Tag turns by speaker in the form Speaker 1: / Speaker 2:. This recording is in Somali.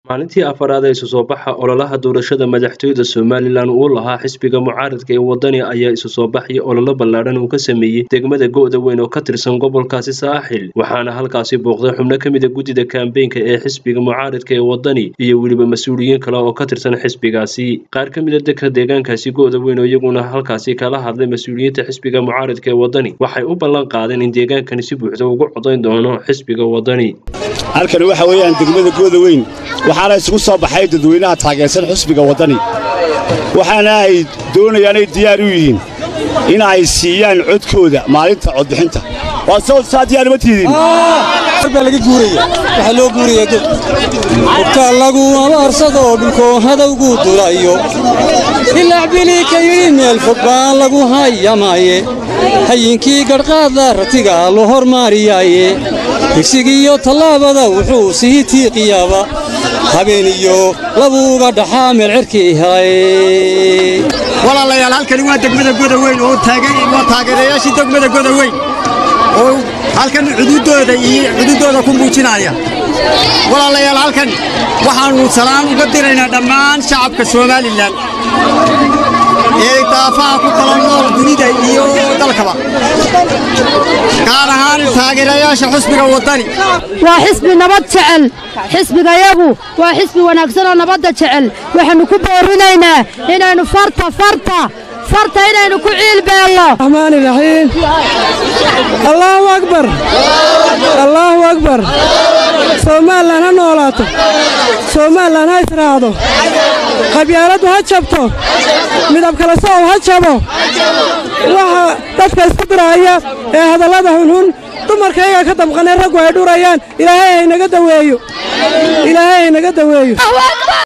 Speaker 1: maalintii afaraad ee isu soo baxa ololaha doorashada madaxtooyada somalilan uu lahaa xisbiga mucaaradka ee wadani ayaa isu soo baxyo ololo ballaadhan uu ka sameeyey degmada go'da weyn oo ka tirsan gobolkaasi saaxil waxaana halkaasi booqday xubno ka mida guddida kaambeynka ee xisbiga mucaaradka ee wadani iyo weliba mas-uuliyiin kale oo ka tirsan xisbigaasi qaar ka mida dadka deegaankaasi go'da weyn oo iyaguna halkaasi kala hadlay mas-uuliyiinta xisbiga mucaaradka ee wadani waxay u ballan qaadeen in deegaankani si buuxda ugu codayn doono xisbiga wadani
Speaker 2: halkani waxa weeyaan degmada gooda weyn waxaana isugu soo baxay dadweynaha taageersan xusbiga waddani waxaana ay doonayaan ay diyaar u yihiin in ay siiyaan codkooda maalinta codbixinta waa soo saa diyaar ma tiidin
Speaker 3: baa laga guuraya waxaa loo guuraya god hubka lagu abaarsado dhulkoo hadowgu dulayo ilacbili ka yidhi meel fog baa lagu hayamaaye hayinkii gadhqaada ratiga loo hormaariyaaye digsigiiyo tallaabada wuxuu sii tiiqiyaaba habeeniyo labuuga dhaxaa meel cirkii helay
Speaker 4: walaalayaal halkani waa degmada goda weyn oo waa taageerayaashii degmada goda weyn oo halkan cududooda iyo cududooda ku muujinaya walaalayaal halkan waxaannu salaan uga diraynaa dhammaan shacabka somalilan ee daafaha ku kala nool dunida iyo dalkaba gaar ahaan taageerayaasha xusbiga waddani
Speaker 5: waa xisbi nabad jecel xisbigayagu waa xisbi wanaagsanoo nabadda jecel waxaannu ku boorinaynaa inaynu farta farta farta inaynu ku ciilbeelno
Speaker 6: raxmaani raxiim allaahu akbar allaahu akbar soomalilan ha noolaato soomalilan ha israacdo qabyaaladdu ha jabto midab kale soow ha jabo waxa dadka isku diraaya ee hadallada hunhun dumarkayga ka damqanay raggu ay dhurayaan ilaahay haynaga daweeyo ilaahay haynaga daweeyo